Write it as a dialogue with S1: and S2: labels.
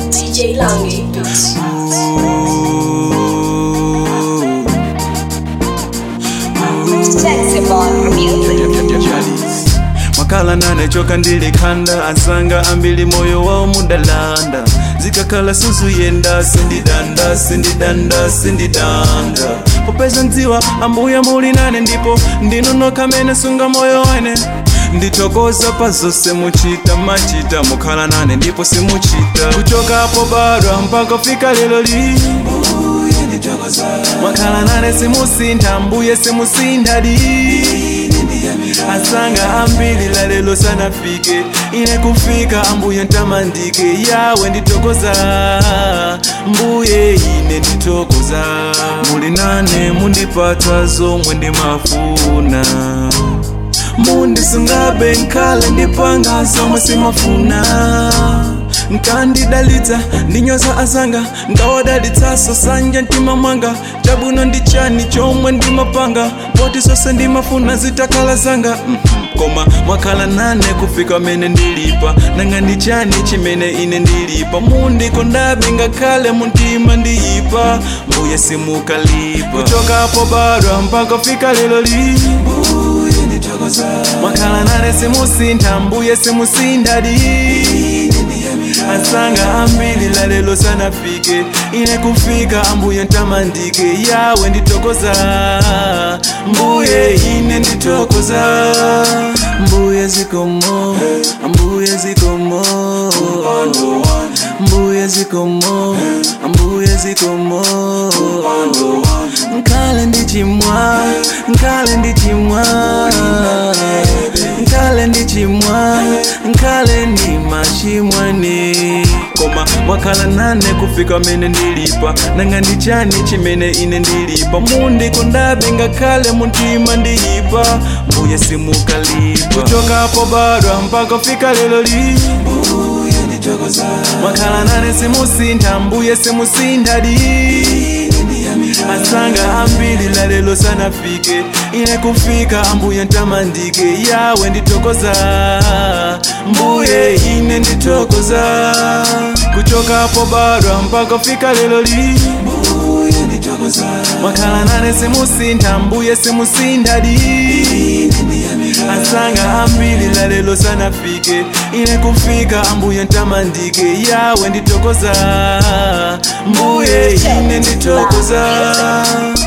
S1: DJ Lange Beats.
S2: Sensible music.
S3: makala nanechoka ndilikhanda asanga ambili moyo wawo mudalanda zikakhala suzuyenda sindidanda sindidanda sindidanda popeza ndziwa ambuya muli nane ndipo ndinunokha mene sunga moyo wene ndithokoza pa zonse muchita machita mukhala nane ndipo simuchita kuchokapo badwa mpaka fika lero li mwakhala nane simusintha mbuye simusintha di asanga ambili la lelo sanafike ine kufika ambuye ntamandike yawe nditokoza mbuye ine nditokoza muli nane mundipatsa zomwe ndimafuna mundisungabe nkhale ndipanga zomwe simafuna nkandidalitsa ndinyoza azanga ngawadalitsaso sanja mtima mwanga chabwino ndi chani chomwe ndimapanga poti zonse ndimafuna zitakhala zanga Mhm. koma mwakhala nane kufika mene ndilipa nanga ndi chani chimene ine ndilipa mundikondabe ngakhale muntima ndiyipa mbuye simukalipa kuchokapo badwa mpaka fika lero li mwakhala nane simusintha mbuye simusintha di asanga ambili la lelo sanafike ine kufika ambuye ntamandike yawe nditokoza mbuye ine nditokoza mbuye zikomo mbuye zikomo mbuye zikomo mbuye zikomo nkale ndichimwa nkale ndichimwa nkale ndichimwa nkale ndi machimwene koma mwakhala nane kufika mene ndilipa nanga ndi chani chimene ine ndilipa mundikondabe ngakhale muntima ndiyipa mbuye simukalipa kuchokapo badwa mpaka fika lero li mwakhala nane simusintha mbuye simusintha di asanga ambili la lelo sanafike ine kufika ambuye ntamandike yawe nditokoza mbuye ine nditokoza kuchokapo badwa mpaka fika lelo li mwakhala nane simusintha mbuye simusintha di asanga ambili la lelo sanafike ine kufika ambuye ntamandike yawe nditokoza mbuye ine nditokoza